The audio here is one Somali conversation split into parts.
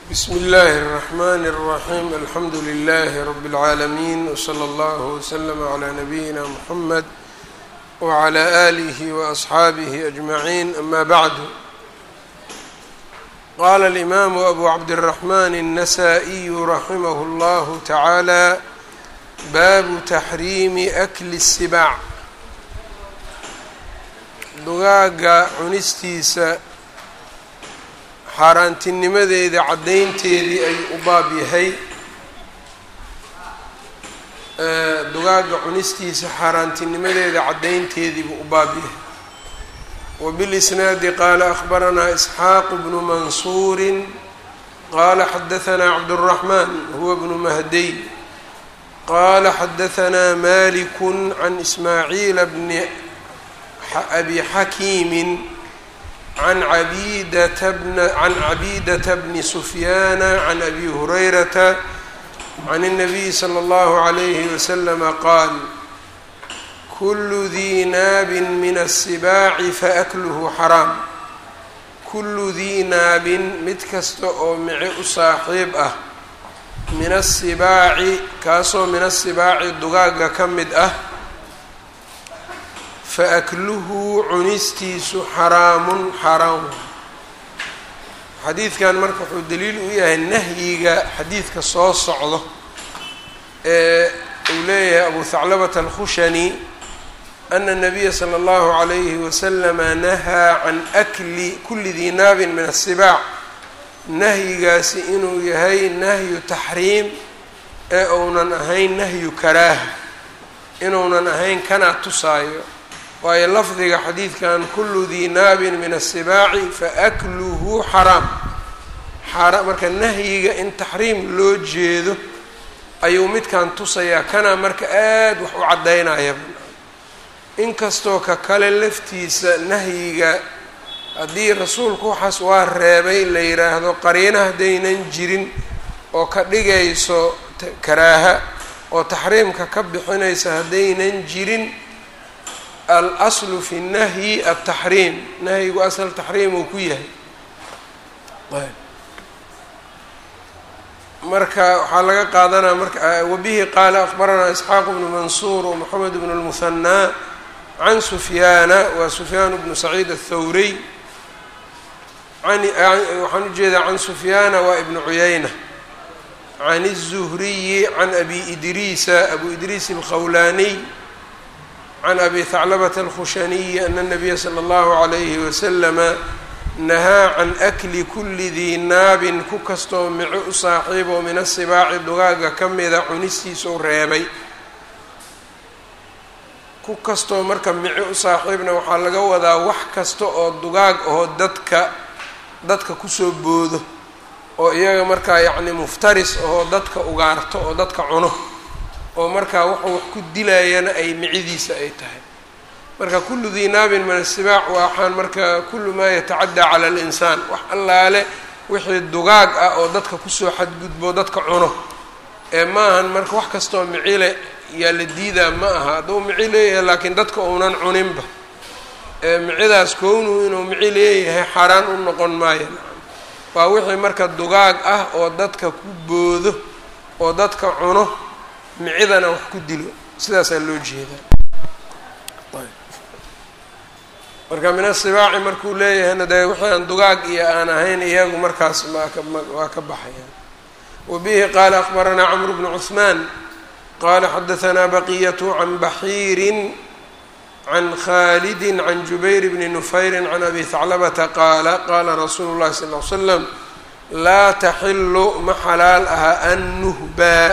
bsm اllh الرحmn الرaحيم alxamdu لlh رb العaalمين وslى اllه وslm عlى نbyina mحmed وعlى آlih وأصxaabih أجمعين أma bعd qala الإmam أbu cabdالرحmn النsائي raximh اllah taعalى baabu تaxriimi أkli الsibاع dugaaga cunistiisa xaaraantinimadeeda caddaynteedii ay u baab yahay dugaaga cunistiisa xaaraantinimadeeda caddaynteediibuu u baab yahay wabilisnaadi qaala akhbaranaa isxaaqu bnu mansuurin qaala xadahanaa cabduraxmaan huwa bnu mahdiy qaala xadahanaa maliku can ismaaciila bni abi xakiimin can cabidata bn can cabidata bni sufyaana can abi hurayrata can الnabiyi slى اllahu عalayhi waslama qaal kulu dii naabin min الsibaaci faakluhu xaraam kulu dii naabin mid kasta oo mici u saaxiib ah min الsibaaci kaasoo min asibaaci dugaaga ka mid ah faakluhu cunistiisu xaraamun xaraam xadiidkan marka wuxuu daliil u yahay nahyiga xadiidka soo socdo ee uu leeyahay abu haclabata alkhushani ana nabiya sala allahu calayhi wasalama nahaa can akli kuli dii naabin min asibaac nahyigaasi inuu yahay nahyu taxriim ee uunan ahayn nahyu karaaha inuunan ahayn kanaa tusaayo waayo lafdiga xadiidkan kulu dii naabin min asibaaci faakluhu xaraam xaara marka nahyiga in taxriim loo jeedo ayuu midkan tusayaa kana marka aada wax u caddaynaya inkastoo ka kale laftiisa nahyiga haddii rasuulku waxaas waa reebay la yidhaahdo qariina haddaynan jirin oo ka dhigayso karaaha oo taxriimka ka bixinaysa haddaynan jirin alaslu fi nahyi altaxriim nahyigu asal taxriim uu ku yahay marka waxaa laga qaadanaa marka wabihi qaala akbaranaa isxaaq bnu mansuur wmoxamed bnu lmuhanaa can sufyaana waa sufyaan bnu saciid athawrey waxaan ujeedaa can sufyaana waa ibnu cuyayna can الzuhriyi can abi idriisa abu idriis alkhawlaaniy can abi haclabata alkhushaniyi ana nabiya sala allahu calayhi wasalama nahaa can akli kuli dii naabin ku kastoo mico u saaxiiboo min asibaaci dugaaga ka mida cunistiisuu reebay ku kastoo marka mico u saaxiibna waxaa laga wadaa wax kasta oo dugaag ahoo dadka dadka kusoo boodo oo iyaga markaa yacni muftaris ahoo dadka ugaarto oo dadka cuno oo markaa wuxuu wax ku dilayana ay micidiisa ay tahay marka kullu dii naabin min asibaac waxaan marka kullu maa yatacaddaa cala alinsaan wax allaale wixii dugaag ah oo dadka kusoo xadgudbo dadka cuno ee ma ahan marka wax kastoo micile yaa la diidaa ma aha hadduu mici leeyahay laakiin dadka uunan cuninba ee micidaas kownuu inuu mici leeyahay xaaraan u noqon maayo waa wixii marka dugaag ah oo dadka ku boodo oo dadka cuno micidana wax ku dilo sidaasaa loo jeedaa marka min asibaaci markuu leeyahayna dee wixii aan dugaag iyo aan ahayn iyagu markaas waa ka baxayaan wabihi qaala akbaranaa camru bnu cuثmaan qaala xadahanaa baqiyatu can baxiirin can khalidi can jubayr bni nufayri can abi haclabata qaala qaala rasuulu llahi sal l slam laa taxilu ma xalaal aha an nuhbaa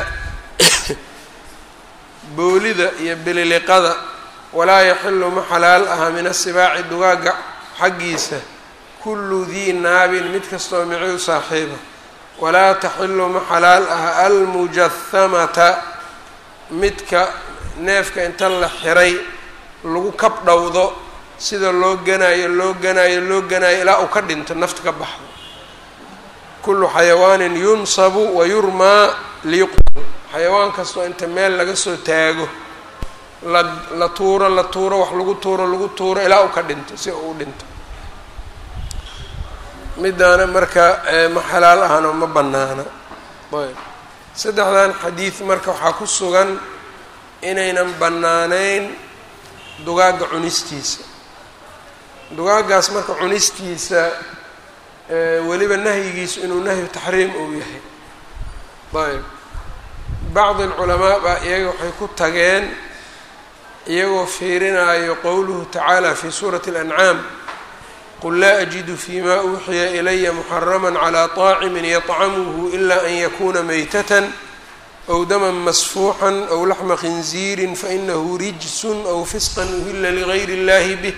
boolida iyo bililiqada walaa yaxilu ma xalaal aha min asibaaci dugaaga xaggiisa kullu dii naabin mid kastoo mici u saaxiiba walaa taxilu ma xalaal aha almujahamata midka neefka inta la xiray lagu kabdhowdo sida loo ganaayo loo ganaayo loo ganaayo ilaa uu ka dhinto nafta ka baxdo kullu xayawaanin yunsabu wa yurmaa liyuqtal xayawaan kastoo inta meel laga soo taago la la tuuro la tuuro wax lagu tuuro lagu tuuro ilaa uu ka dhinto si uu dhinto midaana marka ma xalaal ahano ma bannaana ayb saddexdan xadiid marka waxaa ku sugan inaynan bannaanayn dugaagga cunistiisa dugaaggaas marka cunistiisa weliba nahyigiisu inuu nahyu taxriim uu yahay ayb bacdi alculamaa baa iyaga waxay ku tageen iyagoo fiirinaayo qowluhu tacaala fi suurati اlancaam qul laa ajidu fima uuxiya ilaya muxarama calى طaacimin yطcamuhu ila an yakuna maytatan ow daman masfuuxan ow laxma khinziiri fainahu rijsun ow fisqan uhila ligayr اllahi bih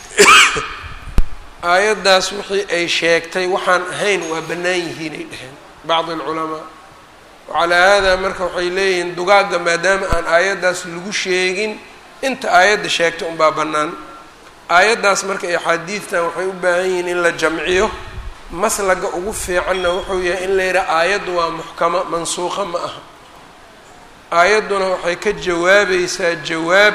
aayaddaas wixii ay sheegtay waxaan ahayn waa bannaan yihiinay dheheen bacdi alculamaa wacalaa haadaa marka waxay leeyihiin dugaagga maadaama aan aayaddaas lagu sheegin inta aayadda sheegta unbaa bannaan aayaddaas marka axaadiidtan waxay u baahan yihiin in la jamciyo maslaga ugu fiicanna wuxuu yahay in la yidhaha aayaddu waa muxkama mansuuqa ma aha aayadduna waxay ka jawaabaysaa jawaab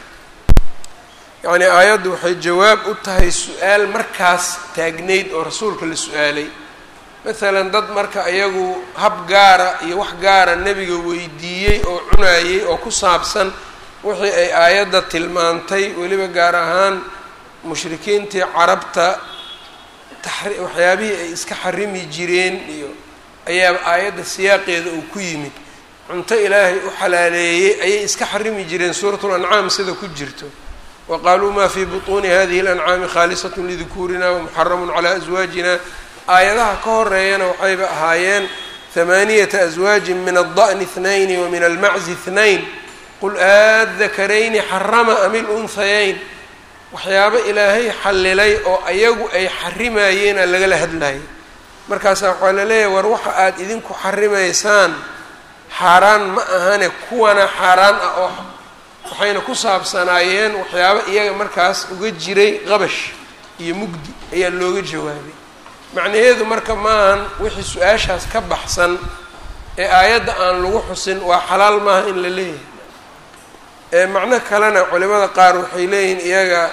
yacnii aayaddu waxay jawaab u tahay su-aal markaas taagnayd oo rasuulka la su-aalay masalan dad marka iyagu hab gaara iyo wax gaara nebiga weydiiyey oo cunayey oo ku saabsan wixii ay aayadda tilmaantay weliba gaar ahaan mushrikiintii carabta taxri waxyaabihii ay iska xarimi jireen iyo ayaa aayadda siyaaqeeda uu ku yimid cunto ilaahay u xalaaleeyey ayay iska xarimi jireen suuratul ancaam sida ku jirto wa qaaluu maa fii butuuni hadihi alancaami khaalisatun lidukuurina wamuxaramun calaa aswaajina aayadaha ka horeeyana waxayba ahaayeen hamaaniyata aswaajin min alda'ni ithnayni wa min almaczi ithnayn qul aadakarayni xarama am ilunhayayn waxyaabo ilaahay xallilay oo ayagu ay xarimayeena lagala hadlayay markaasaa waxaa la leeyahay war waxa aada idinku xarimaysaan xaaraan ma ahane kuwana xaaraan ah oo waxayna ku saabsanaayeen waxyaabo iyaga markaas uga jiray qabash iyo mugdi ayaa looga jawaabay macnaheedu marka maahan wixii su-aashaas ka baxsan ee aayadda aan lagu xusin waa xalaal maaha in la leeyahay macno kalena culimada qaar waxay leeyihiin iyaga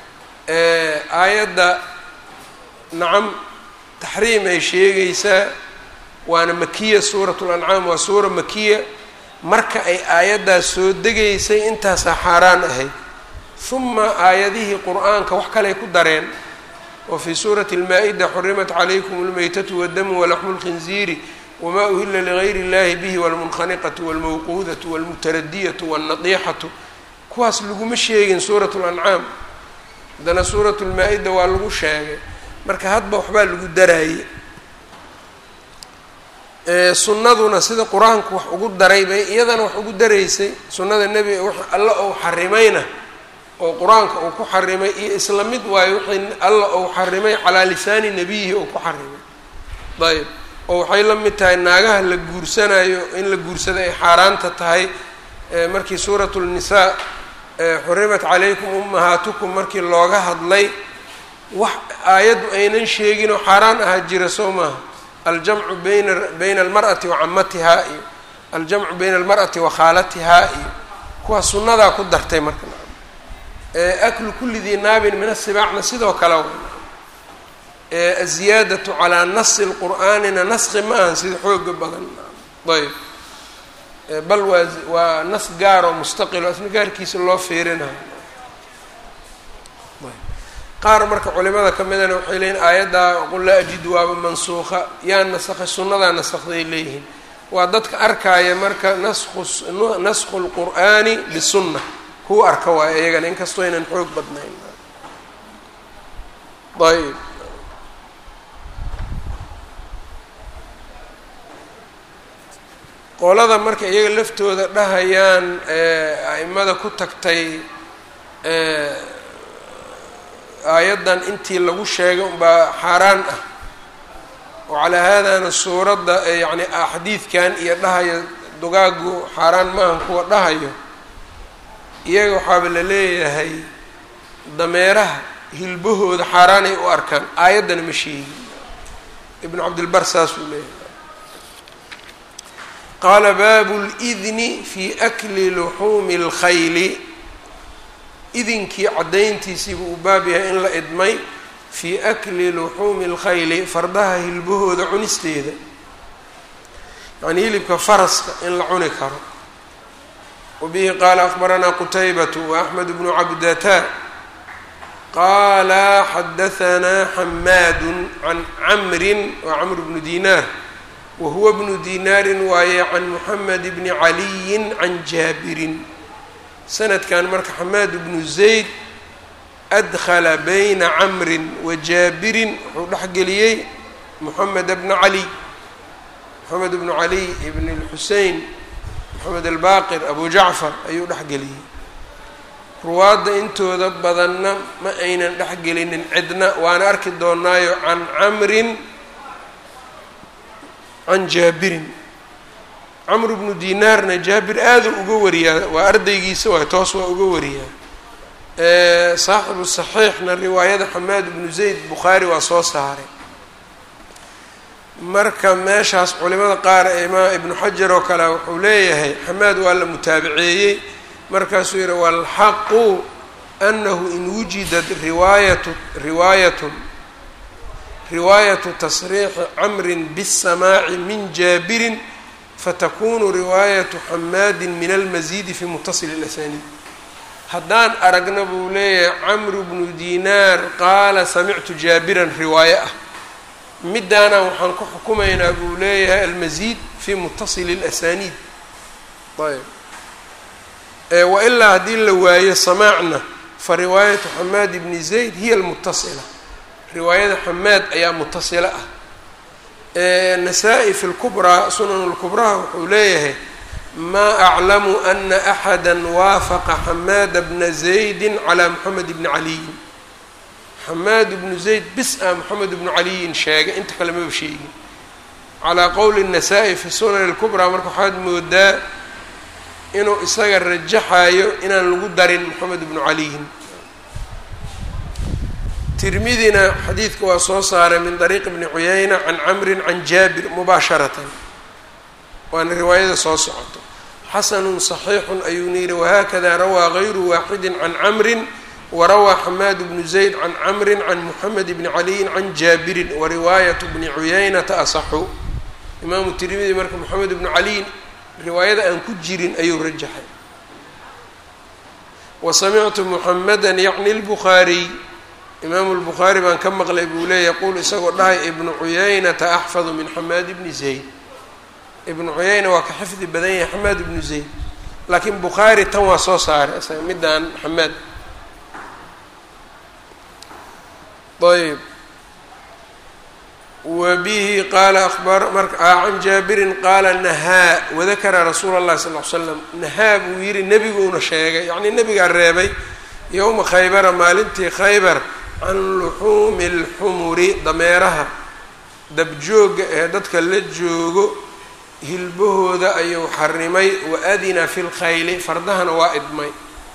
aayadda nacam taxriim ay sheegaysaa waana makiya suuratu lancaam waa suura makiya marka ay aayaddaas soo degaysay intaasaa xaaraan ahayd huma aayadihii qur-aanka wax kaley ku dareen wa fii suurati almaa-ida xurimat calaykum almaytatu waddamu walaxmu lkhinziiri wma uhila ligayr اllahi bihi wاlmunkhaniqatu wاlmawquudatu wاlmutaradiyatu wاlnadiixatu kuwaas laguma sheegin suurat اlancaam haddana suurat lmaa-ida waa lagu sheegay marka hadba waxbaa lagu daraayey sunnaduna sida qur-aanku wax ugu daray bay iyadana wax ugu daraysay sunnada nebiga w alla ou xarimayna oo qur-aanka uu ku xarimay iyo isla mid waayo wixii alla ou xarimay calaa lisaani nebiyihi ou ku xarimay ayb oo waxay la mid tahay naagaha la guursanayo in la guursada ay xaaraanta tahay markii suuratu lnisaa xurimat calaykum ummahaatukum markii looga hadlay wax aayaddu aynan sheeginoo xaaraan ahaa jira soo maaha aljamcu bayna bayna almar'ati wa camatihaa iyo aljamcu bayna almar'ati wa khaalatihaa iyo kuwaa sunnadaa ku dartay marka aklu kulli dii naabin min asibaacna sidoo kale aziyaadatu calaa nasi lqur'aanina naski ma ahan sida xooga badan ayb bal waa waa nas gaar oo mustaqil oo isna gaarkiisa loo fiirinayo qaar marka culimada ka midana waxay leeyihin aayaddaa qul laa ajidu waaba mansuuqa yaa nasakhay sunnadaa nasakday leeyihiin waa dadka arkaaya marka nasku naskhu lqur'aani bisunna kuwa arka waayo iyagana inkastoo aynan xoog badnayn ayb qolada marka iyaga laftooda dhahayaan a'imada ku tagtay aayaddan intii lagu sheegay unbaa xaaraan ah oo calaa haadana suuradda yacni xadiidkan iyo dhahayo dugaagu xaaraan maahan kuwa dhahayo iyaga waxaaba la leeyahay dameeraha hilbahooda xaaraanay u arkaan aayaddana ma sheegin ibnu cabdilbar saasuu leeyahay qaala baabu lidni fi akli luxuumi اlkhayli idinkii caddayntiisiibuu u baab yahay in la idmay fii akli luxuumi اlkhayli fardaha hilbahooda cunisteeda yacnii hilibka faraska in la cuni karo wabihi qaala akbaranaa qutaybatu waaxmed bnu cabdata qaala xadahanaa xamaadu can camrin waa camr bnu dinaar wahuwa bnu dinaarin waaye can muxamed bni caliyin can jaabirin sanadkan marka xamaad bnu zayd adkhala bayna camrin wa jaabirin wuxuu dhexgeliyey moxamed bna cali moxamed bnu cali ibn lxusein moxamed albaqir abu jacfar ayuu dhexgeliyey ruwaadda intooda badanna ma aynan dhexgelinin cidna waana arki doonaayo can camrin can jaabirin camr bnu dinaarna jaabir aada uga wariyaa waa ardaygiisa waay toos waa uga wariyaa saaxibu saxiixna riwaayada xamaad bnu zayd bukhaari waa soo saaray marka meeshaas culimada qaar imaa ibnu xajar oo kale wuxuu leeyahay xamaad waa la mutaabaceeyey markaasuu yihi walxaqu anahu in wujidat riwaayatu riwaayatun riwaayatu tasriixi camrin bisamaaci min jaabirin fatakunu riwaayatu xamaadin min almasiidi fi mutasili اlasaniid haddaan aragna buu leeyahay camru bnu dinaar qaala samictu jaabiran riwaaye ah midaana waxaan ku xukumaynaa buu leeyahay almasiid fi mutasili اlasaniid ayb wailaa haddii la waayo samaacna fa riwaayatu xamaad bni zayd hiya almutasila riwaayada xamaad ayaa mutasila ah nasaa-i fi lkubraa sunan lkubraha wuxuu leeyahay maa aclamu ana axada waafaqa xamaada bna zaydi calaa moxamed bni caliyin xamaad bnu zayd bis a moxamed bnu caliyin sheegay inta kale maba sheegin calaa qowli nasaa-i fi sunan lkubraa marka waxaad moodaa inuu isaga rajaxayo inaan lagu darin moxamed bnu caliyin tirmidina xadiidka waa soo saaray min dariiq bni cuyayna can camrin can jaabir mubaasharatan waana riwaayada soo socoto xasanun صaxiixun ayuuna yihi wahakada rawaa gayru waaxidin can camrin warawaa xamaad bnu zayd can camrin can moxamed bni caliyin can jaabirin wariwaayatu bni cuyaynata asaxu imaamu tirmidi marka moxamed bnu caliyin riwaayada aan ku jirin ayuu rajaxay wasamictu muxameda yacni lbukhaariy imaamu lbukhaari baan ka maqlay buu leeya yaquul isagoo dhahay ibnu cuyaynata axfadu min xamaad bni zayd ibnu cuyayna waa ka xifdi badan yahay xamaad ibnu zayd laakiin bukhaari tan waa soo saaray isaga midaan xamaad ayb wa bihi qaala abar marka can jaabirin qaala nahaa wadakara rasuula اllahi sal l slam nahaa buu yihi nebiguuna sheegay yacnii nebigaa reebay yowma khaybara maalintii khaybar can luxuumi اlxumuri dameeraha dabjooga ee dadka la joogo hilbahooda ayuu xarimay wa adina fi lkhayli fardahana waa idmay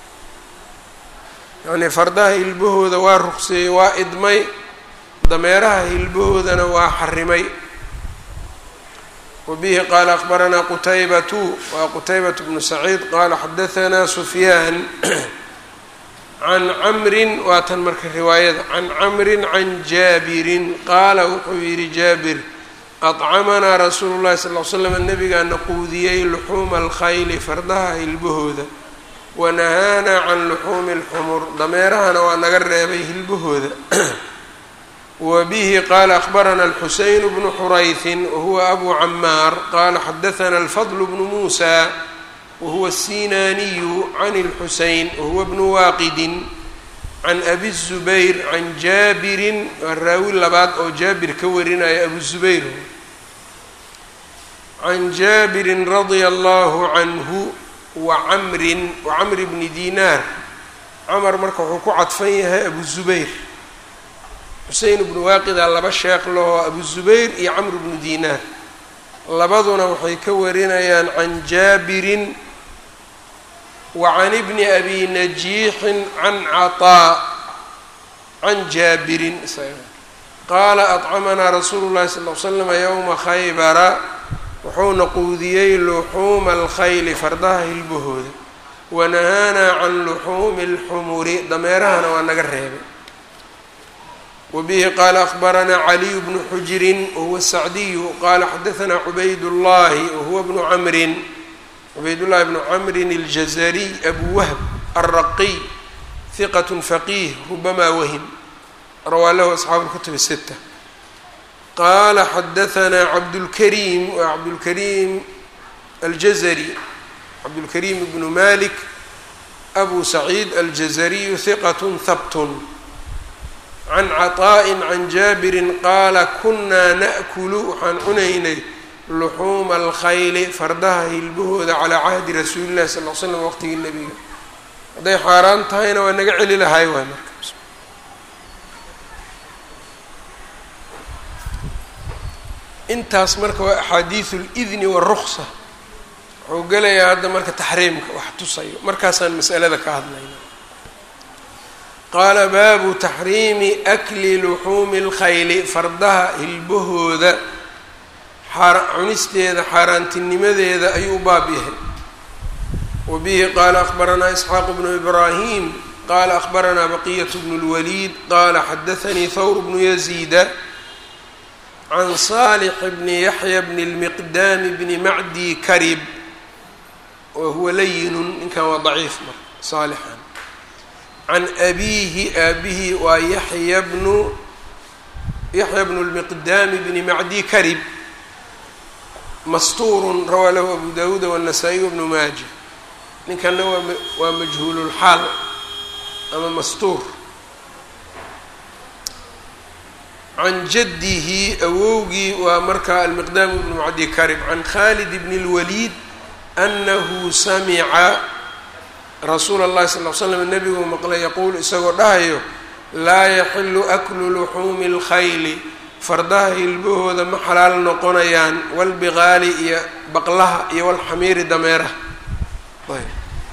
yacnii fardaha hilbahooda waa ruqseeyey waa idmay dameeraha hilbahoodana waa xarimay wa bihi qaala akbaranaa qutaybatu waa qutaybatu bnu saciid qaala xadahanaa sufyaan can camrin waa tan marka riwaayada can camrin can jaabirin qaala wuxuu yidhi jaabir adcamanaa rasuulu llahi sal l slam nabigaana quudiyey luxuuma alkhayli fardaha hilbahooda wanahaanaa can luxuumi alxumur dameerahana waa naga reebay hilbahooda wa bihi qaala akbarana alxuseyn bnu xurayhin wahuwa abu camaar qaala xadathana alfadl bnu muusa wahuwa الsinaaniyu can اlxuseyn wahuwa bnu waaqidin can abi الzubayr can jaabirin waa raawi labaad oo jaabir ka warinaya abu zubayr can jaabirin radia allahu canhu wa camrin wa camri bni dinaar camar marka wuxuu ku cadfan yahay abu zubayr xusein bnu waaqidaa laba sheekh laho abu zubayr iyo camr bnu dinaar labaduna waxay ka warinayaan can jaabirin wa can ibni abi najiixin can caطaa can jaabirin qaala adcamanaa rasuulu llahi sal l slama yowma khaybara wuxuuna quudiyey luxuuma alkhayli fardaha hilbahooda wanahaanaa can luxuumi اlxumuri dameerahana waa naga reebay wbihi qala akbaranaa caliy bnu xujrin wahuwa sacdiyu qala xadaanaa cubayd llahi wahuwa bnu camrin cubayd llahi bnu camrin اljazariy abu wahb alraqiy hiqat faqih rubama wahim rawaa lahu asxaabu اlkutub الsita qala xadaanaa cabdulkariim waa cabdulkariim aljazari cabdulkariim bnu malik abu saciid aljazariyu hiqat habtun can caطaaءi can jaabirin qaala kunaa naأkulu waxaan cunaynay luxuuma alkhayli fardaha hilbahooda calaa cahdi rasuuli llahi sal l slam waqtigii nebiga hadday xaaraan tahayna waa naga celi lahay waay marka intaas marka waa axaadiidu اlidni wاruksa wuxuu gelayaa hadda marka taxriimka wax tusayo markaasaan masalada ka hadlayna qaala baabu taxriimi akli luxuumi اlkhayli fardaha hilbahooda cunisteeda xaaraantinimadeeda ayuu u baab yahay wa bihi qaala akbaranaa isxaaq bnu ibraahim qaala akbaranaa baqiyat bnu اlwaliid qaala xadaanii thawr bnu yaziida can saalix bni yaxya bni اlmiqdaami bni macdi karib wa huwa layinun ninkan waa daciif marka saalixan can abiihi aabihi waa yaxya bnu yaxya bnu lmiqdaami bni macdi karib mastuurun rawaa lahu abu dawuuda wالnasaa-iy wbnu maaja ninkanna waa waa majhuululxaal ama mastuur can jaddihi awowgii waa markaa almiqdaam bnu macdi karib can khalid bni اlwaliid anahu samica rasuula اllahi sal l slam nebiguu maqlay yaquulu isagoo dhahayo laa yaxilu aklu luxuumi اlkhayli fardaha hilbahooda ma xalaal noqonayaan walbiqaali iyo baqlaha iyo walxamiiri dameeraha ayb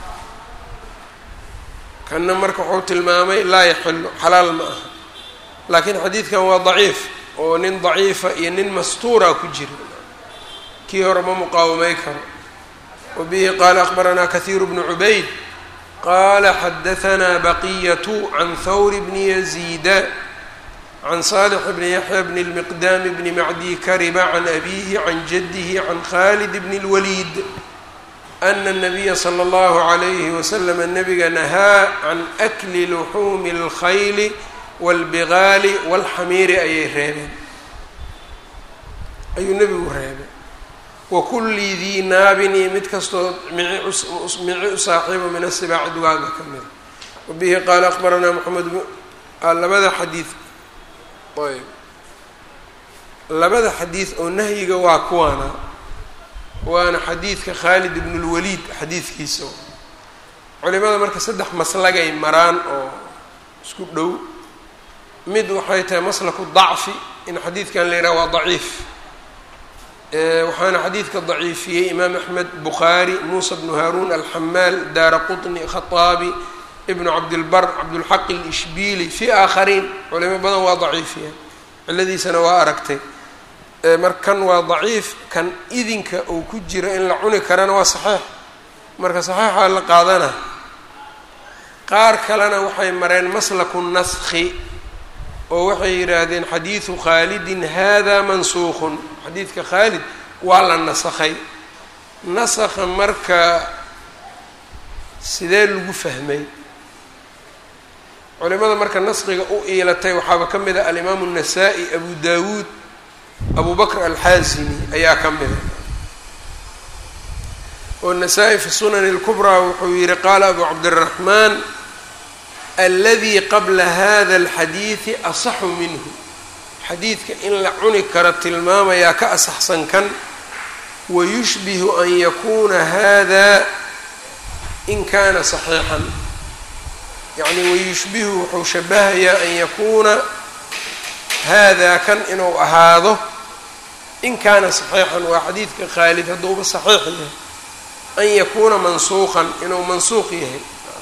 kanna marka wuxuu tilmaamay laa yaxilu xalaal ma aha laakiin xadiidkan waa daciif oo nin daciifa iyo nin mastuura ku jira kii hore ma muqaawamay karo wa bihi qaala akbaranaa kahiiru bnu cubayd qala xadaanaa baqiyatu can thawr bni yaziida can saalix bni yaxya bni lmiqdaami bni macdi kariba can abiihi can jaddihi can khalid bni اlwaliid ana الnabiya slى اllahu عalayhi waslm nabiga nahaa can akli luxuumi اlkhayli wاlbigaali wاlxamiiri ayay reebeen ayuu nebigu reebay wakulli dii naabin iyo mid kastoo mici u saaxiibo min asibaaci duwaaga ka mida wabihi qaala akbaranaa moxamed labada xadiid ayb labada xadiid oo nahyiga waa kuwaana waana xadiidka khaalid ibn اlwaliid xadiidkiisa culimada marka saddex maslagay maraan oo isku dhow mid waxay tahay maslaku dacfi in xadiidkan la yidhaha waa daciif waxaana xadiidka daciifiyey imaam axmed bukhaari muusa bnu haaruun alxamaal daara qطni khaطaabi ibnu cabdilbar cabdulxaq alishbili fi aakhariin culimo badan waa daciifiyeen ciladiisana waa aragtay mar kan waa daciif kan idinka uu ku jiro in la cuni karana waa saxiix marka saxiixaa la qaadana qaar kalena waxay mareen maslaku naskhi oo waxay yidhaahdeen xadiidu khaalidin hada mansuuqun xadiidka khaalid waa la nasakhay nasakha marka sidee lagu fahmay culimada marka naskiga u iilatay waxaaba ka mid a alimaamu الnasaa-i abu dawuud abu bakr alxaazimi ayaa ka mida oo nasaa-i fi sunani اlkubraa wuxuu yihi qaala abu cabdالraxmaan aladi qabla hada اlxadiidi asaxu minhu xadiidka in la cuni karo tilmaamayaa ka asaxsan kan wayushbihu an yakuna hada in kana صaxiixan yacni wayushbihu wuxuu shabahayaa an yakuuna hada kan inuu ahaado in kaana صaxiixan waa xadiidka khaalid hadduuba صaxiix yahay an yakuuna mansuuqan inuu mansuuq yahay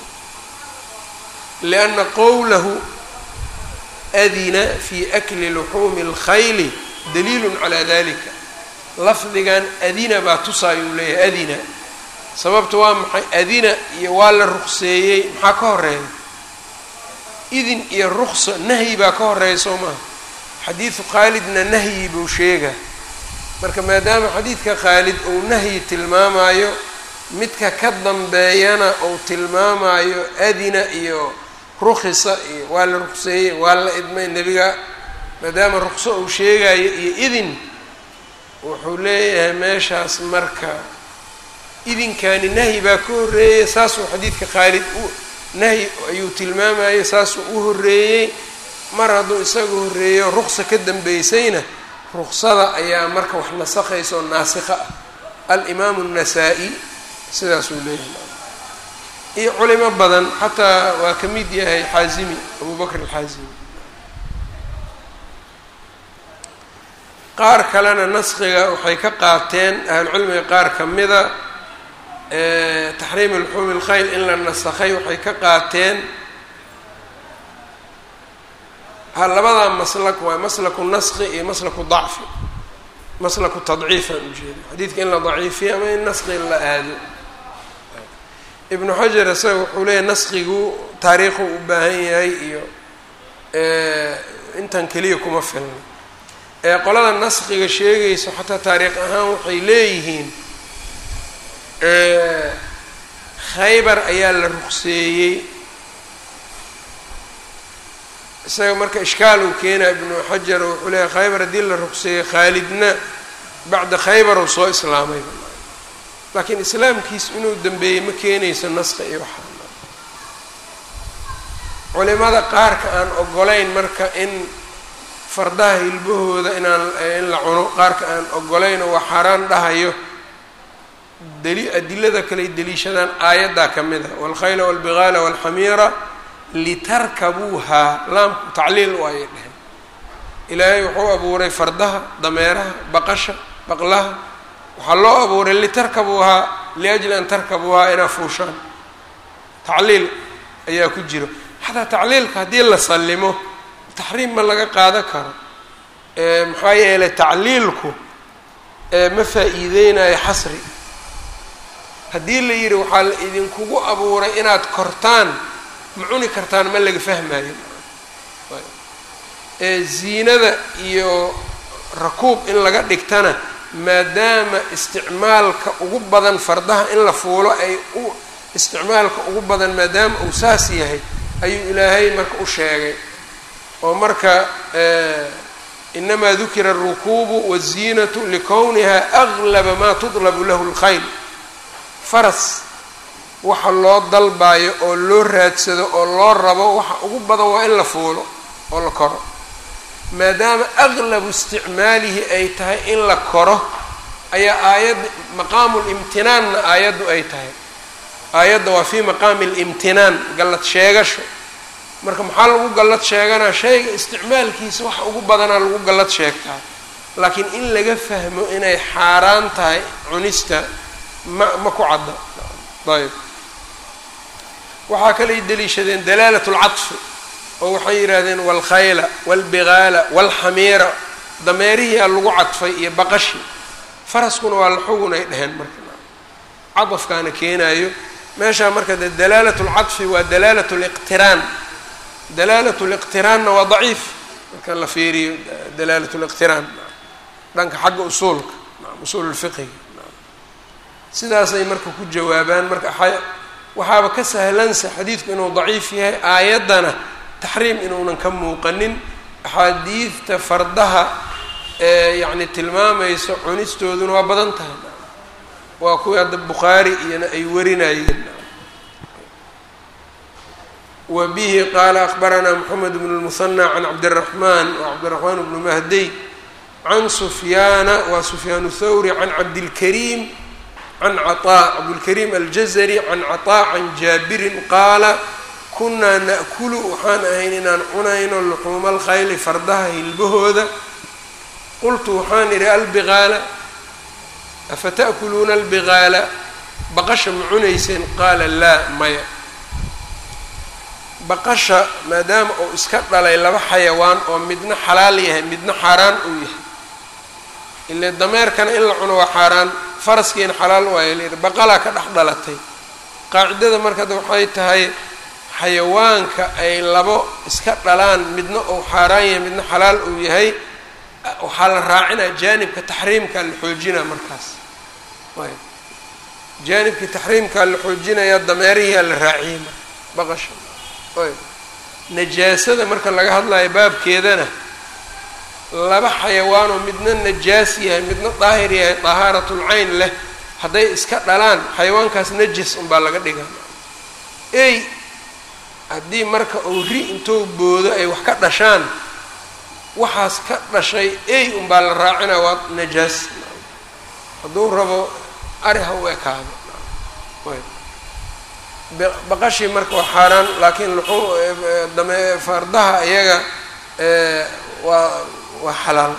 lianna qowlahu adina fi akli luxuumi اlkhayli daliilu calaa dalika lafdigan adina baa tusaayuu leeyahay adina sababta waa maxay adina iyo waa la ruqseeyey maxaa ka horeeya idin iyo ruqso nahyi baa ka horeeya soo maaha xadiidu khaalidna nahyi buu sheegaa marka maadaama xadiidka khaalid uu nahyi tilmaamayo midka ka dambeeyana uu tilmaamayo adina iyo rukhisa iyo waa la ruqseeyey waa la idmay nebiga maadaama ruqso uu sheegayo iyo idin wuxuu leeyahay meeshaas marka idinkani nahyi baa ka horreeyey saasuu xadiidka khaalid u nahyi ayuu tilmaamayay saasuu u horreeyey mar hadduu isaga horreeyo ruqsa ka dambeysayna ruqsada ayaa marka wax nasakhaysa oo naasikha ah alimaamu الnasaa-i sidaasuu leeyahay iyo culimo badan xataa waa ka mid yahay xaazimi abu bakr alxaazimi qaar kalena naskiga waxay ka qaateen ahlucilmiga qaar ka mida taxriim luxuumi اlkhayl in la nasakhay waxay ka qaateen ha labadaa maslak waa maslaku naski iyo maslaku dacfi maslaku tadciifaan ujeeda xadiidka in la daciifiyo ama in naski in la aado ibnu xajar isaga wuxuu leeyahy naskigu taariikhu u baahan yahay iyo intan keliya kuma filna ee qolada naskiga sheegayso xataa taariikh ahaan waxay leeyihiin khaybar ayaa la ruqseeyey isaga marka ishkaal uu keenaa ibnu xajar wuxuu leeyahy khaybar haddii la ruqseeyey khaalidna bacda khaybar uu soo islaamay laakiin islaamkiis inuu dambeeyey ma keenayso naska iyo waxaa culimada qaarka aan ogolayn marka in fardaha hilbahooda inaan in la cuno qaarka aan ogolayn oo waa xaaraan dhahayo dali adilada kaley deliishadaan aayaddaa ka mid a waalkhayla waalbigaala waalxamiira litarkabuuhaa laamku tacliil waayay dheheen ilaahay wuxuu abuuray fardaha dameeraha baqasha baqlaha waxaa loo abuuray litarkabuuhaa liajli an tarkabuuhaa inaa fuushaan tacliil ayaa ku jiro xataa tacliilka haddii la sallimo taxriim ma laga qaadan karo maxaa yeelay tacliilku ma faa-iideynayo xasri haddii la yidhi waxaa la idinkugu abuuray inaad kortaan ma cuni kartaan ma laga fahmayo ziinada iyo rakuub in laga dhigtana maadaama isticmaalka ugu badan fardaha in la fuulo ay u isticmaalka ugu badan maadaama uu saas yahay ayuu ilaahay marka u sheegay oo marka inamaa dukira alrukuubu waziinatu likowniha aglaba maa tudlabu lahu lkhayl faras waxa loo dalbayo oo loo raadsado oo loo rabo waxa ugu badan waa in la fuulo oo la koro maadaama aglabu isticmaalihi ay tahay in la koro ayaa aayadda maqaamu limtinaanna aayaddu ay tahay aayadda waa fii maqaami limtinaan gallad sheegasho marka maxaa lagu gallad sheeganaa shayga isticmaalkiisa waxa ugu badanaa lagu gallad sheegtaa laakiin in laga fahmo inay xaaraan tahay cunista ma ma ku cadda ayb waxaa kalay deliishadeen dalaalat lcadfi oo waxay yidhaahdeen waalkhayla waalbigaala waalxamiira dameerihiia lagu cadfay iyo baqashi faraskuna waa la xugun ay dheheen marka cadafkaana keenaayo meeshaa marka de dalaalat lcadfi waa dalaalat liqtiraan dalaalat liqtiraanna waa daciif marka la fiiriyo dalaalat liqtiraan dhanka xagga usuulka usuul lfiqiga sidaasay marka ku jawaabaan marka waxaaba ka sahlansa xadiidku inuu daciif yahay aayaddana taxriim inuunan ka muuqanin axaadiidta fardaha ee yacni tilmaamayso cunistooduna waa badan tahay waa kuwii hadda bukhaari iyona ay warinayeen wa bihi qaala akbaranaa moxamed bnu lmuhanى can cabdiraxmaan wa cabdiraxmaan bnu mahdiy can sufyaana wa sufyaan thawri can cabdilkariim can caطaa cabdulkariim aljazari can caطaa can jaabirin qaala kunaa na'kulu waxaan ahayn inaan cunayno luxuuma alkhayli fardaha hilbahooda qultu waxaan idhi albigaala afa ta'kuluuna albigaala baqasha ma cunayseen qaala laa maya baqasha maadaama uu iska dhalay laba xayawaan oo midna xalaal yahay midna xaaraan uu yahay ile dameerkana in la cuno waa xaaraan faraskiina xalaal waaya layidhi baqalaa ka dhex dhalatay qaacidada markada waxay tahay xayawaanka ay labo iska dhalaan midna uu xaaraan yahay midna xalaal uu yahay waxaa la raacinaa jaanibka taxriimkaa la xoojinaa markaas ayb jaanibkii taxriimkaa la xoojinayaa dameerihiaa la raaciyey marka baqasha ayb najaasada marka laga hadlayo baabkeedana laba xayawaanoo midna najaas yahay midna daahir yahay dahaaratul cayn leh hadday iska dhalaan xayawaankaas najis unbaa laga dhigaa ey haddii marka uu ri intuu boodo ay wax ka dhashaan waxaas ka dhashay ey unbaa la raacinaa waa najaas hadduu rabo ari ha u ekaado baqashii marka waa xaaraan laakiin luxuu dame fardaha iyaga waa waa xalaal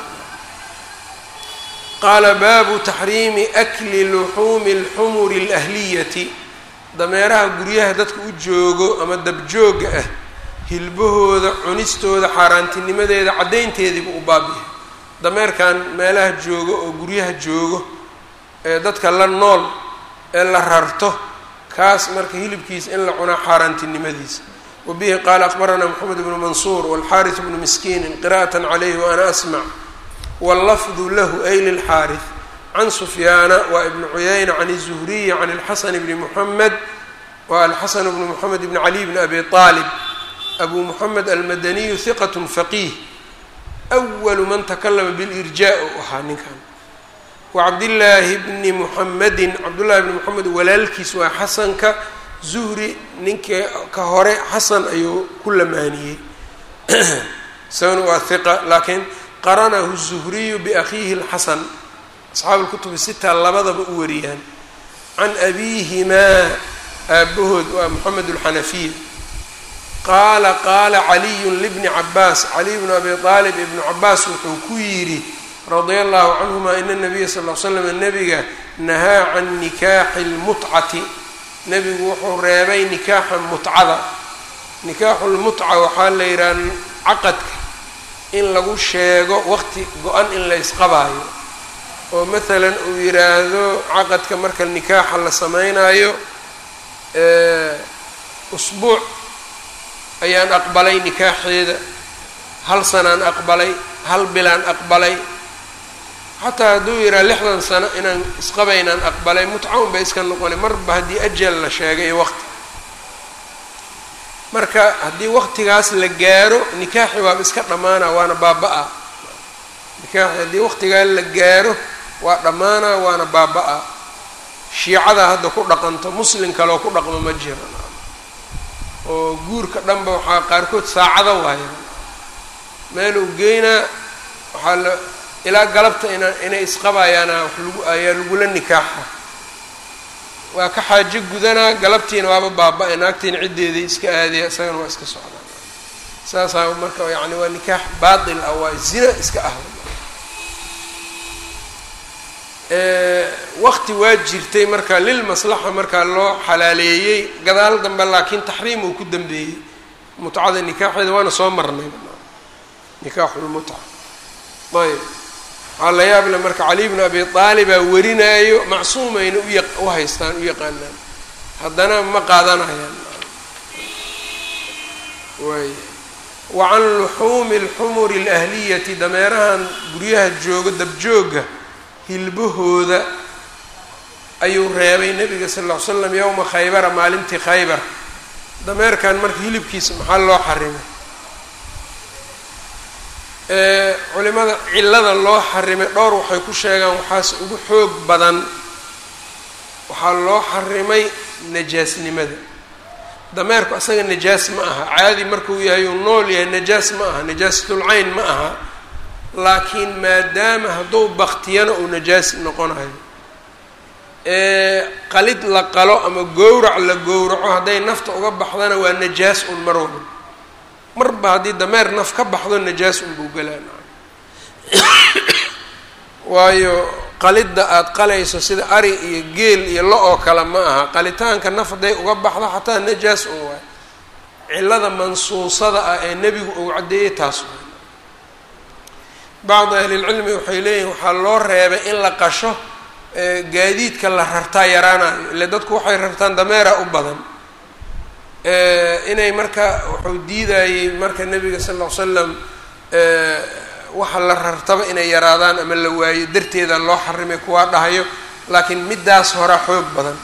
qaala baabu taxriimi akli luxuumi اlxumuri اlahliyati dameeraha guryaha dadka u joogo ama dabjooga ah hilbahooda cunistooda xaaraantinimadeeda caddaynteediibu u baabiya dameerkan meelaha joogo oo guryaha joogo ee dadka la nool ee la rarto kaas marka hilibkiisa in la cunaa xaaraantinimadiisa wa bihi qaala aqbaranaa moxamed bnu mansuur walxaaris bnu miskiinin qira'at calayhi wa ana asmac wallafdu lahu ay lilxaaris can sufyaana wa ibni cuyayna can الzuhriyi can اlxasan bni muxamed wa alxasan bnu moxamed bni cali bni abi aalib abu moxamed almadaniyu hiqat faqiih awalu man takalama bilirjaa u ahaa ninkan wacabdillaahi bni muxamedin cabdullahi bni moxamed walaalkiis waa xasanka zuhri ninka ka hore xasan ayuu ku lamaaniyey isagana waa hiqa laakiin qaranahu zuhriyu biakhiihi اlxasan asxaabu lkutubi sita labadaba u wariyaan can abiihimaa aabahood waa moxamed alxanafiya qaala qaala caliyun libni cabaas caliy bnu abi aalib ibnu cabaas wuxuu ku yidhi radia allahu canhuma ina nabiya sal l slam nabiga nahaa can nikaaxi lmutcati nebigu wuxuu reebay nikaaxa mutcada nikaaxu lmutca waxaa la yidhaha caqadka in lagu sheego waqti go-an in la ysqabaayo oo maalan uu yidhaahdo caqadka marka nikaaxa la sameynaayo usbuuc ayaan aqbalay nikaaxeeda hal sanaan aqbalay hal bilaan aqbalay xataa hadduu yidhaha lixdan sano inaan isqabaynaan aqbalay mutca un bay iska noqonay marba haddii ajal la sheegay iyo waqti marka haddii waqtigaas la gaaro nikaaxi waaba iska dhammaana waana baaba-a nikaaxi haddii waqtigaa la gaaro waa dhammaana waana baaba-a shiicada hadda ku dhaqanto muslim kaloo ku dhaqmo ma jiro oo guurka dhanba waxaa qaarkood saacado waaya meeluu geynaa waxaa la ilaa galabta ina inay isqabayaana wax lagu ayaa lagula nikaaxa waa ka xaajo gudanaa galabtiina waaba baaba-ay naagtiina ciddeedii iska aadaya isagana waa iska socdaa saasaa marka yani waa nikaax baatil ah waa zina iska ah waqti waa jirtay marka lilmaslaxa markaa loo xalaaleeyey gadaal dambe laakiin taxriim uu ku dambeeyey mutcada nikaaxeeda waana soo marnay nikaaxulmutca ayb waxaa la yaable marka cali bnu abi aalibaa warinaayo macsuumayna uya u haystaan u yaqaanaan haddana ma qaadanayaan waay wa can luxuumi alxumuri alahliyati dameerahan guryaha jooga dabjooga hilbahooda ayuu reebay nabiga sal ll ly slam yowma khaybara maalintii khaybar dameerkan marka hilibkiisa maxaa loo xarimay culimada cillada loo xarimay dhowr waxay ku sheegaan waxaase ugu xoog badan waxaa loo xarimay najaasnimada dameerku asaga najaas ma aha caadi markuu yahay uu nool yahay najaas ma aha najaasatul-cayn ma aha laakiin maadaama hadduu baktiyana uu najaas noqonayo qalid la qalo ama gowrac la gowraco hadday nafta uga baxdana waa najaas un mar walba marba haddii dameer naf ka baxdo najaas unbuu galaan waayo qalidda aada qalayso sida ari iyo geel iyo lo oo kale ma aha qalitaanka naf hadday uga baxdo xataa najaas un waay cillada mansuusada ah ee nebigu uu caddeeyey taas waay bacdi ahlilcilmi waxay leeyihin waxaa loo reebay in la qasho gaadiidka la rartaa yaraanayo ile dadku waxay rartaan dameera u badan inay marka wuxuu diidayey marka nebiga sal ll ly slam waxa la rartaba inay yaraadaan ama la waayo darteeda loo xarimay kuwaa dhahayo laakiin middaas hora xoog badan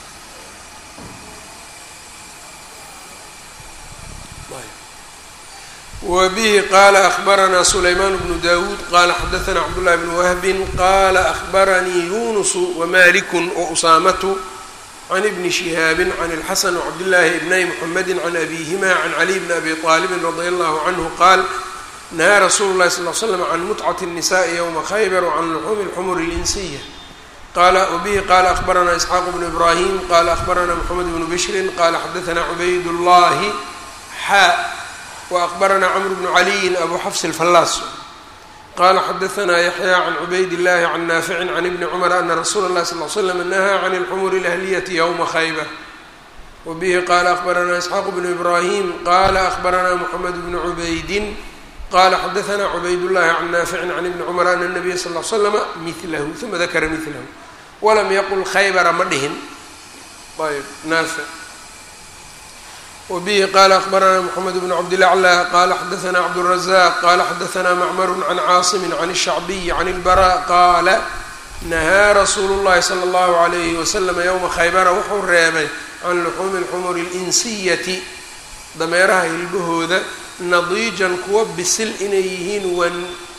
wbihi qala akbaranaa sulayman bnu dawuud qala xadaثna cabdالlahi bn wahbi qala akbaranii yunusu wmaliku wausaamatu can ibni shihaabi can اlxasan wcabdillaahi ibnay mxamedi can abihima can caliy bni abi طaalibi radi allahu canhu qaal nahaa rasuulu lahi sal l slam can mutcat الnisaءi ywma khaybar wcan luxuumi اlxumur اlinsiya qala wbihi qala akbaranaa isxaaq bnu ibrahim qala akbarana mxamed bnu bishri qala xadaثna cubayd llahi xa وأخبرنا cمر بن علي أbو xفs الفلاs qال xdثna يحyى عن عbayd اللhi عن نافع عن بن cمر أن رsuل الlه صلى اه سلم نهى عن الحمر الأهلية يومa خyبة وبه qال أخبرنا إسحاq بن إبراهيم qال أخبرنا محمد بن عbayd qال xdثna عbayd اللhi عن نافع عن بن cمر أن النبي صلى اه سلم مثlh ثuma ذkra مثlh وlm yqل khaybra ma dhihin ayb naafic wbihi qala akbarana mxamed bn cabdilaclى qala xadaثna cabdالrazaq qala xadaثna macmar can caasimi can الshacbiy can اlbara qaala nahaa rasuulu اllahi slى اllahu عalayhi waslm ywma khaybara wuxuu reebay can luxuumi اlxumuri اlinsiyati dameeraha hilbahooda nadiijan kuwa bisil inay yihiin wan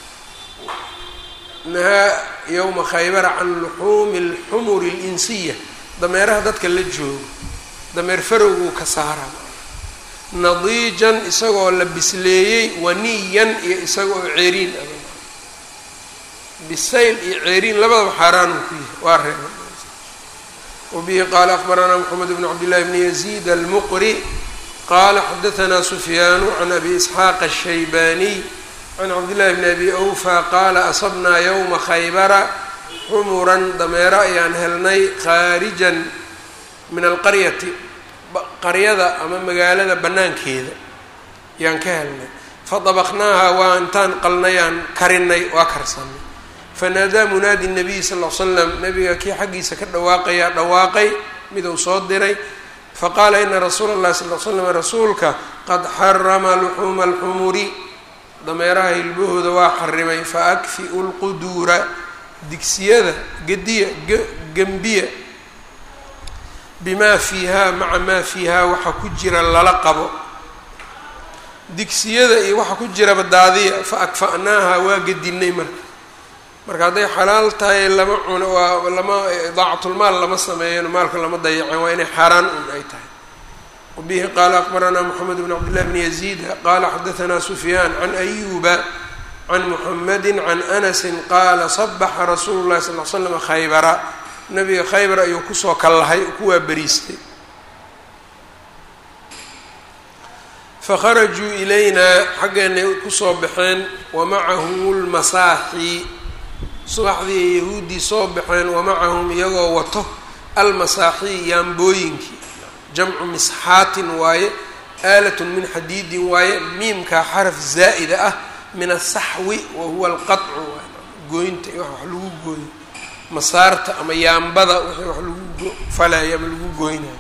nahaa ywma khaybara can luxuumi اlxumuri اlinsiya dameeraha dadka la joogo dameer farowguu ka saara nadiijan isagoo la bisleeyey waniyan iyo isagoo ceeriin ah bisayl iyo ceeriin labadaba xaaraan uu ku yahay waa reeba wabihi qaala akbaranaa moxamed bn cabdillahi bni yaziid almuqri qaala xadaثna sufyaanu can abi isxaaq الshaybaniy can cabdillahi bni abi awfa qaala asabnaa ywma khaybara xumuran dameero ayaan helnay khaarijan min alqaryati qaryada ama magaalada bannaankeeda yaan ka helnay fadabaqnaaha waa intaan qalnayaan karinay waa karsanay fanaadaa munaadi nabiy sal l slam nabiga kii xaggiisa ka dhawaaqayaa dhawaaqay miduu soo diray faqaala ina rasuula اllahi sal l slam rasuulka qad xarama luxuuma alxumuri dameeraha hilbahooda waa xarimay faakfiu lquduura digsiyada gediya gembiya bimaa fiihaa maca maa fiihaa waxa ku jira lala qabo digsiyada iyo waxa ku jiraba daadiya fa akfa'naaha waa gedinay marka marka hadday xalaal tahay lama cuno waa lama idaacatulmaal lama sameeyan maalka lama dayacen waa inay xaaraan un ay tahay wabihi qaala akbaranaa moxamed bn cabdillahi bni yaziid qaala xadaثna sufyaan can ayuba can muxamedi can anasi qaala sabaxa rasuulu llahi sal l slam khaybara nabiga khaybar ayuu kusoo kallahay ku waa beriistay fakharajuu ilaynaa xaggeenay kusoo baxeen wamacahum lmasaaxi subaxdii ay yahuuddii soo baxeen wamacahum iyagoo wato almasaaxi yaambooyinkii jamcu misxaatin waaye aalatun min xadiidin waaye miimkaa xaraf zaa'ida ah min asaxwi wa huwa alqaطcu gooynta iyo wax lagu gooyo masaarta ama yaambada wixii wax lagu falayo ama lagu goynayo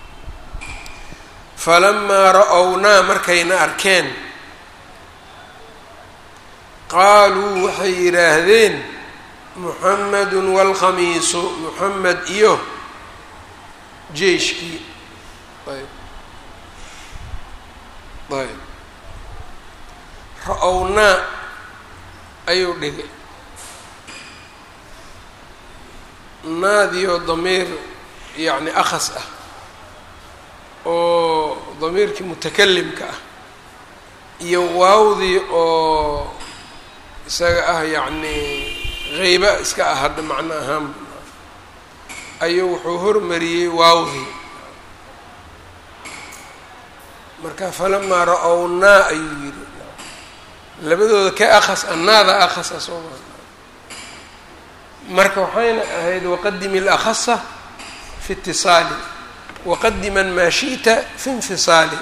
falamaa ra-ownaa markayna arkeen qaaluu waxay yidhaahdeen muxamedun waalkhamiisu muxamed iyo jeyshkii ayb ayb ra-ownaa ayuu dhigay naadioo damiir yacni akhas ah oo damiirkii mutakalimka ah iyo waawdii oo isaga ah yacni qeyba iska ah hadda macno ahaan ayuu wuxuu hormariyey waawdii marka falamaa ra-ownaa ayuu yidhi labadooda ka akhas a naada akhasa soo maa marka waxayna ahayd waqadimi اlأkhasa fi اtiصaali waqadima maa shiئta fi infisaali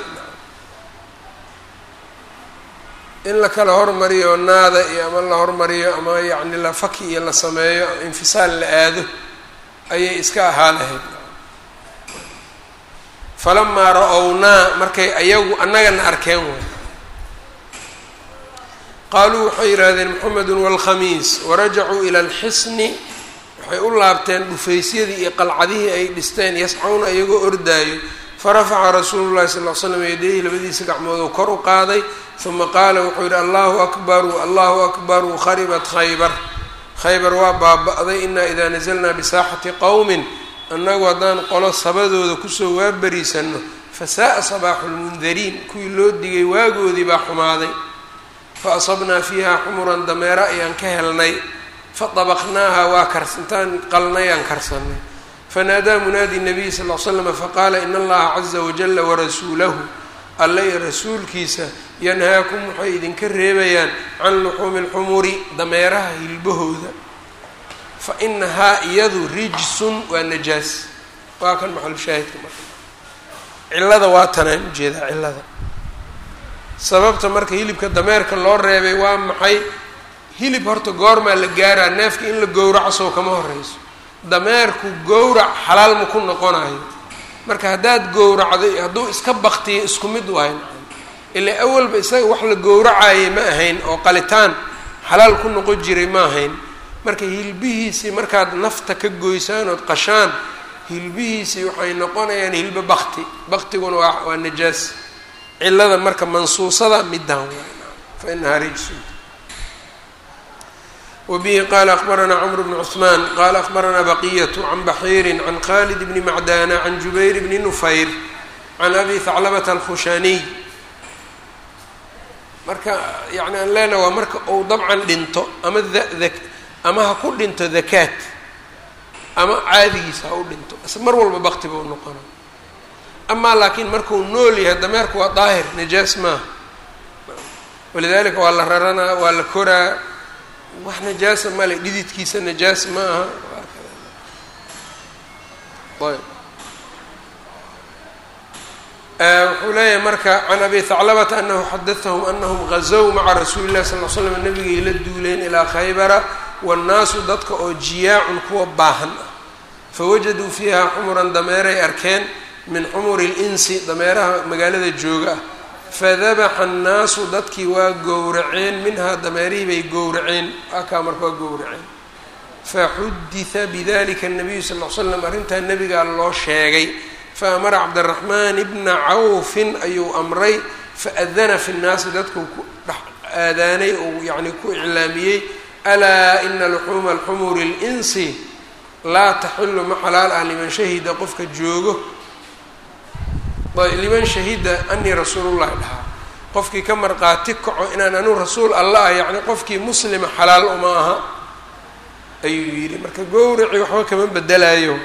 in la kala hormariyo naada iyo ama la hormariyo ama yacni la faki iyo la sameeyo infisaal la aado ayay iska ahaa lahayd falamaa ra-ownaa markay ayagu annagana arkeen way qaaluu waxay yidhaahdeen moxamedun waalkhamiis warajacuu ila alxisni waxay u laabteen dhufaysyadii iyo qalcadihii ay dhisteen yascawna iyagoo ordaayo farafaca rasuulu llahi sal l slam yadayhi labadiisa gacmooduu kor u qaaday uma qaala wuxuu yidhi allahu akbaru allahu akbaru kharibat khaybar khaybar waa baaba-day inaa idaa nasalnaa bisaaxati qowmin annagu haddaan qolo sabadooda kusoo waabariisanno fasaaa sabaaxu lmundariin kuwii loo digay waagoodii baa xumaaday fa asabnaa fiiha xumuran dameera ayaan ka helnay fatabaqnaaha waa kars intaan qalnay aan karsanay fanaadaa munaadi nabiy sal l slama faqaala in allaha caza wajala warasuulahu alle iyo rasuulkiisa yanhaakum waxay idinka reebayaan can luxuumi lxumuri dameeraha hilbahooda fa inahaa iyadu rijsun waa najaas waa kan maxalushaahidka marka cillada waa tanaan ujeedaa cillada sababta marka hilibka dameerka loo reebay waa maxay hilib horta goormaa la gaaraa neefka in la gowraco sow kama horeyso dameerku gowrac xalaal ma ku noqonayo marka haddaad gowracday hadduu iska baktiyo isku mid waay ilaa awalba isaga wax la gowracayay ma ahayn oo qalitaan xalaal ku noqon jiray ma ahayn marka hilbihiisii markaad nafta ka goysaan ood qashaan hilbihiisii waxay noqonayaan hilbo bakti baktiguna waa waa najaas cilada marka mansuusada midaan fa inahaa rijsun wbihi qala akbaranaa cmr bn cثman qala akbaranaa baqiyة can baxiiri can khalid bni macdana can jubayr bni nufayr can abi haclabata alkhushaniy marka yani aan leenaha waa marka uu dabcan dhinto ama ama ha ku dhinto dakaat ama caadigiisa ha u dhinto mar walba bakti ba u noqona amaa laakiin markuu nool yahay dameerku waa daahir najaas maaha walidalika waa la raranaa waa la koraa wax najaasa male dhididkiisa najaas ma aha ayb wuxuu leeyahay marka can abi haclabata anahu xadathahum anahum gazow maca rasuuli llahi sal l slam nabigay la duuleen ilaa khaybara wannaasu dadka oo jiyaacun kuwa baahan ah fawajaduu fiiha xumuran dameeray arkeen min xumuri linsi dameeraha magaalada jooga ah fadabaxa annaasu dadkii waa gowraceen minhaa dameerihii bay gowraceen akaa marka waa gowraceen faxudita bidalika nabiyu sal l slam arrintaa nebigaa loo sheegay faamara cabdiraxmaan bna cawfin ayuu amray faadana fi nnaasi dadkuu ku dhex aadaanay ou yani ku iclaamiyey alaa ina luxuuma alxumuri linsi laa taxilu ma xalaal ah liman shahida qofka joogo liman shahida anii rasuulullahi dhahaa qofkii ka marqaati kaco inaan anuu rasuul alla ah yacni qofkii muslima xalaal uma aha ayuu yidhi marka gowraci waxba kama bedelayo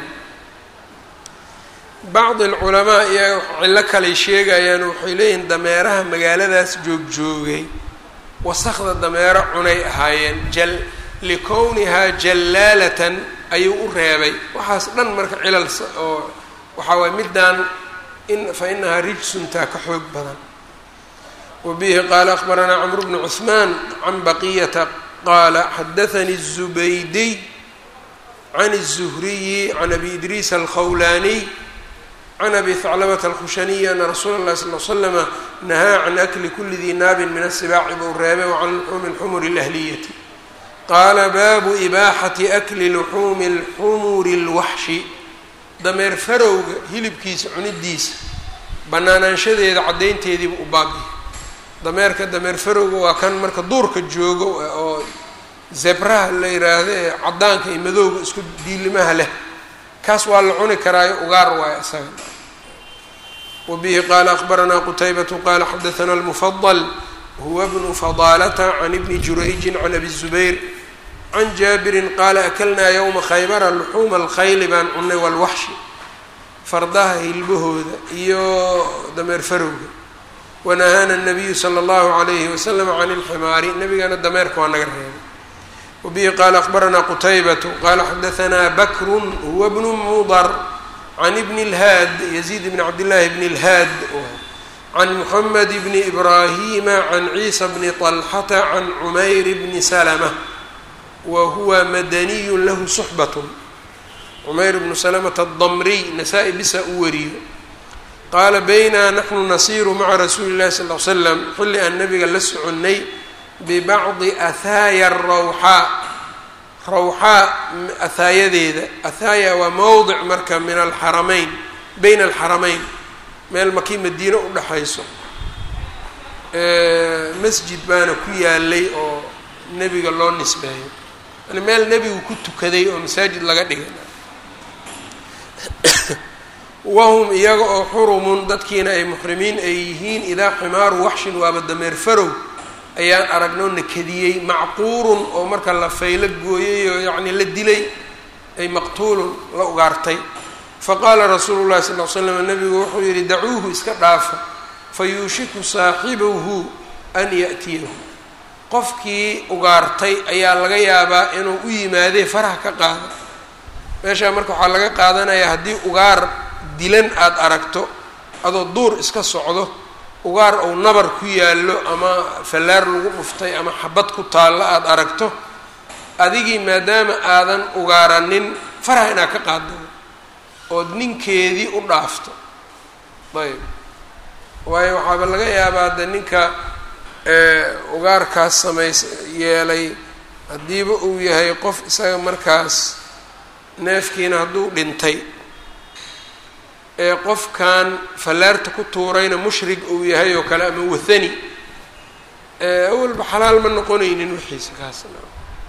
bacdi alculamaa iyaga cillo kaley sheegayaan waxay leeyihiin dameeraha magaaladaas joogjoogay wasakda dameero cunay ahaayeen jal likownihaa jallaalatan ayuu u reebay waxaas dhan marka cilal oo waxaa waay middaan fa inahaa rijsuntaa ka xoog badan wa bihi qaala akbaranaa camru bnu cuثmaan can baqiyata qaala xadaanii الzubaydiy can الzuhriyi can abi idriis alkhawlaaniy can abi haclabata alkhushaniyi ana rasuula اllahi sal l slama nahaa can akli kuli dii naabin min asibaaci buu reebay wacan luxuumi اlxumuri اlahliyati qaala baabu ibaaxati akli luxuumi اlxumuri اlwaxshi dameer farowga hilibkiisa cunidiisa banaanaanshadeeda caddaynteediiba u baabiya dameerka dameer farowga waa kan marka duurka joogo oo zebraha la yiraahdo ee caddaanka iyo madowga isku diilimaha leh kaas waa la cuni karaayo ugaar waayo isaga wa bihi qaala akbaranaa qutaybatu qaala xadathana almufadal huwa bnu fadaalata can ibni jurayjin can abi zubayr can jaabirin qaala akalnaa yowma khaybara luxuuma alkhayli baan cunay walwaxshi fardaha hilbahooda iyo dameer farowga wanahaana nabiyu sala allahu calayhi wasalam can ilximaari nabigana dameerka waa naga reebay wabihi qaala akbaranaa qutaybatu qaala xadahanaa bakrun huwa bnu mudar can ibni اlhaad yaziid bni cabdillaahi bni اlhaad can muxamed bni ibraahima can ciisa bni طalxata can cumayr bni salma wa huwa madaniyu lahu suxbatun cumayr bnu salamata adamriy nasaa-i bisa u wariyo qaala baynaa naxnu nasiiru maca rasuuli llahi sal l slam xilli aan nabiga la soconnay bibacdi ahaaya rawxaa rawxaa ahaayadeeda ahaaya waa mowdic marka min alxaramayn bayna alxaramayn meel makii madiine u dhexayso masjid baana ku yaalay oo nebiga loo nisbeeyo yani meel nebigu ku tukaday oo masaajid laga dhigay wahum iyaga oo xurumun dadkiina ay muxrimiin ay yihiin idaa ximaaru waxshin waaba dameer farow ayaan aragnoo nakadiyey macquurun oo marka la faylo gooyay oo yacni la dilay ay maqtuulun la ugaartay faqaala rasuulu llahi sal l slam nabigu wuxuu yidhi dacuuhu iska dhaafa fayuushiku saaxibahu an ya'tiyahu qofkii ugaartay ayaa laga yaabaa inuu u yimaadee faraha ka qaado meeshaa marka waxaa laga qaadanayaa haddii ugaar dilan aada aragto adoo duur iska socdo ugaar ou nabar ku yaallo ama fallaar lagu dhuftay ama xabad ku taallo aada aragto adigii maadaama aadan ugaaranin faraha inaad ka qaado ood ninkeedii u dhaafto ayb waayo waxaaba laga yaabaa de ninka ugaarkaas samays yeelay haddiiba uu yahay qof isaga markaas neefkiina hadduu dhintay ee qofkan fallaarta ku tuurayna mushrig uu yahay oo kale ama wathani awalba xalaal ma noqonaynin wixiisa kaasna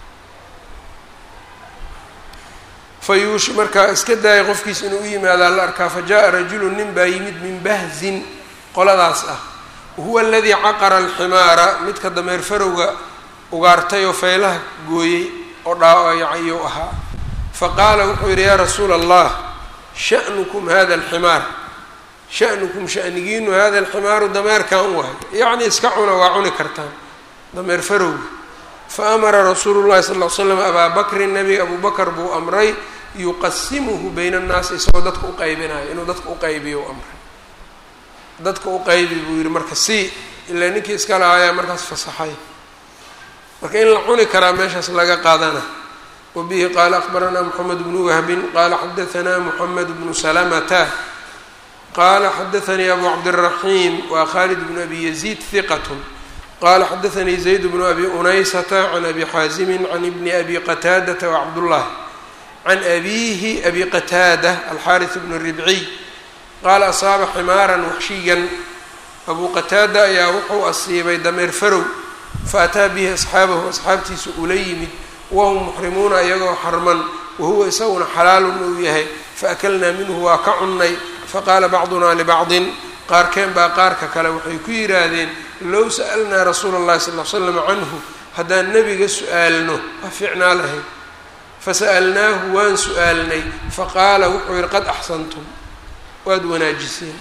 fayuush markaa iska daaya qofkiis inuu u yimaadaa la arkaa fa jaa rajulu nin baa yimid min bahzin qoladaas ah wahuwa aladii caqara alximaara midka dameer farowga ugaartay oo feylaha gooyey oo dhaayuu ahaa faqaala wuxuu yidhi yaa rasuula allah sha'nukum hada alximaar sha'nukum sha'nigiinu hada alximaaru dameerkan waay yacni iska cuna waa cuni kartaan dameer farowga fa amara rasuulu llahi sal ll slam abaa bakrin nabiga abuu bakr buu amray yuqasimuhu bayna annaasi isagoo dadka u qaybinayo inuu dadka u qaybiyo u amray dadka u qaybi buu yihi marka si ilaa ninkii iska lahaayaa markaas fasaxay marka in la cuni karaa meeshaas laga qaadana wabihi qaala akbaranaa moxamed bnu wahbin qaala xadaanaa moxamed bnu salamata qaala xadaanii abu cabdiraxiim waa khalid bnu abi yaziid hiqat qala xadaanii zayd bnu abi unaysata can abi xaasimin can ibni abi qataadata wacabdullah can abiihi abi qataada alxaaris bnu ribciy qaala asaaba ximaaran waxshiyan abuu qataada ayaa wuxuu asiibay dameer farow faataa bihi asxaabahu asxaabtiisa ula yimid wahum muxrimuuna iyagoo xarman wahuwa isaguna xalaalun uu yahay faakalnaa minhu waa ka cunnay faqaala bacdunaa libacdin qaarkeen baa qaarka kale waxay ku yidhaahdeen low sa'alnaa rasuula اllahi sal l slam canhu haddaan nebiga su-aalno waa fiicnaa lahayd fasa'alnaahu waan su-aalnay faqaala wuxuu yihi qad axsantum waad wanaajiseen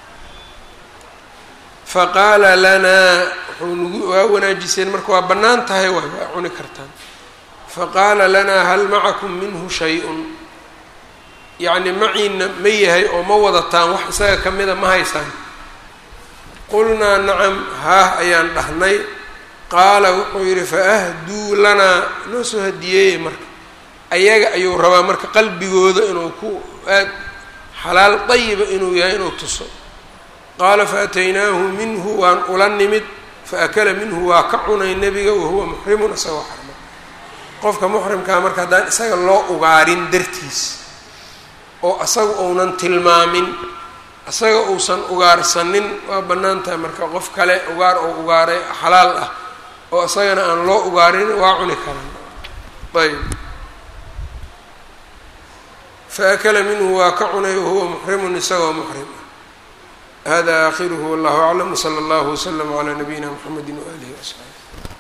faqaala lanaa wuxuu nagu waa wanaajiseen marka waa bannaan tahay waay waa cuni kartaan faqaala lanaa hal macakum minhu shay-un yacni maciina ma yahay oo ma wadataan wax isaga ka mida ma haysaan qulnaa nacam haah ayaan dhahnay qaala wuxuu yidhi faahduu lanaa noo soo hadiyeeye marka ayaga ayuu rabaa marka qalbigooda inuu ku aad xalaal dayiba inuu yahay inuu tuso qaala faataynaahu minhu waan ula nimid faakala minhu waa ka cunay nebiga wahuwa muxrimun isagoo xarma qofka muxrimkaa marka haddaan isaga loo ugaarin dartiis oo asaga uunan tilmaamin isaga uusan ugaarsanin waa bannaan tahay marka qof kale ugaar oo ugaaray xalaal ah oo isagana aan loo ugaarin waa cuni karan ayb faakala minhu waa ka cunay wahuwa muxrimun isagoo muxrim ah hada aakhiruhu wallahu aclam wsala allahu wslama calaa nabiyina mxamedi waaalihi wasaxbi